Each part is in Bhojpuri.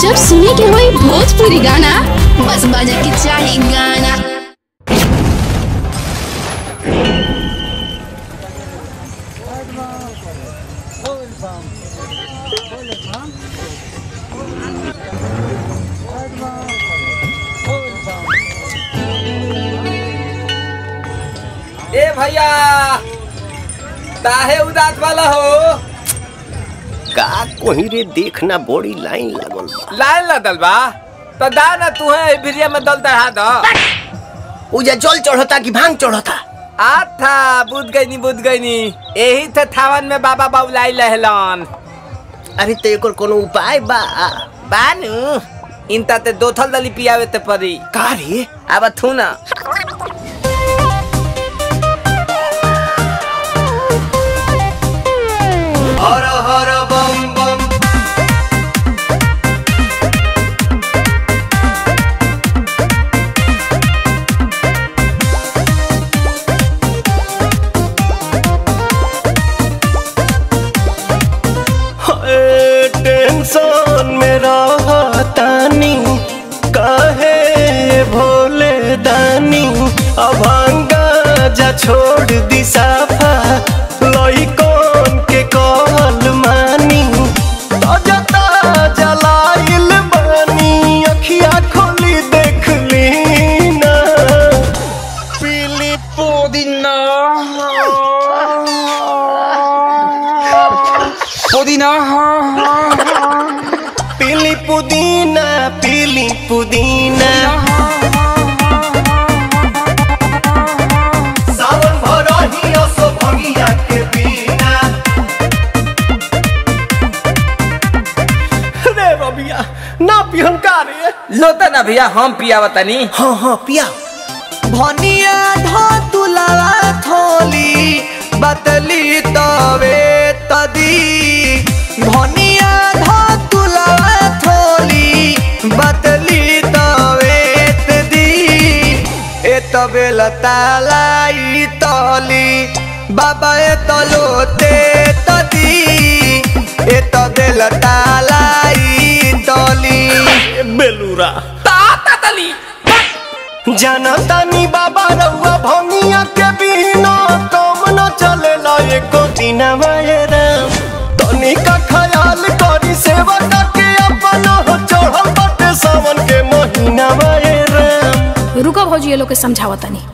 जब सुने के होई भोजपुरी गाना बस बजे के चाही गाना ए भैया काहे उदास वाला हो का कोही रे देखना बड़ी लाइन लागल बा लाइन लदल बा तो दा ना तू है भिरिया में दल दढ़ा दो उजा जल चढ़ता कि भांग चढ़ता आथा बुझ गई नी बुझ गई नी यही थे थावन में बाबा बाबुलाई लहलन अरे तो एकर कोनो उपाय बा बानू इनता ते दो थल दली पियावे ते परी का रे अब थू ना हर हर बम बम टेंशन में रहतानी काहे भोले दानी अभांगा जा छोड़ दी साफा लइकन के कहल मानी ताजा ताजा लाइल बानी अखिया खोली देख ली ना पीली पुदीना पुदीना पीली पुदीना पीली पुदीना सावन भरही असो भंगिया के बिना रे रबिया ना पिहन का रे लोता ना भैया हम पियावा तनी हाँ हाँ पिया भनिया धतुलावा थोली बतली तवे तदी भनिया धतुलावा थोली बतली तवे तदी ए तबे लतालाई तली बाबा ए तलोते तदी ए तबे लतालाई तली बेलूरा ताता तली जनतानी बाबा रउआ भंगिया के बिना कम न चलेला एको दिन राम तनी का ख्याल करी सेवा के अपन हो चढ़ल बाटे सावन के महीना राम रुको भौजी ये लोग के समझावा तनी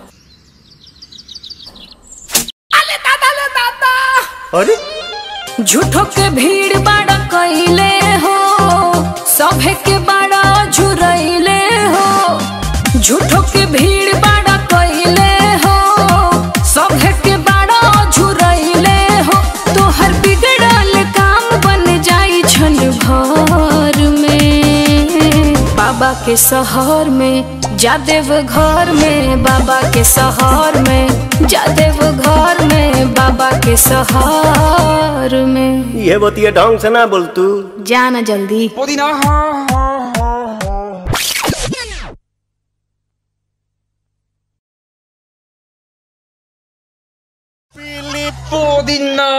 अरे झूठो के भीड़ बाड़ा कइले हो सभे के बाड़ा झुरइले हो झूठो के भीड़ बाड़ा कइले हो सभे के बाड़ा झुरइले हो तोहर बिगड़ल काम बन जाई छन भर में बाबा के शहर में जादेव घर में बाबा के शहर में जादेव घर में बाबा के शहर में ये बतिया ढंग से ना बोल तू जाना जल्दी पुदीना पीली पुदीना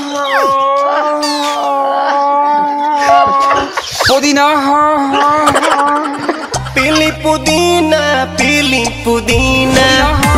पुदीना पीली पुदीना पीली पुदीना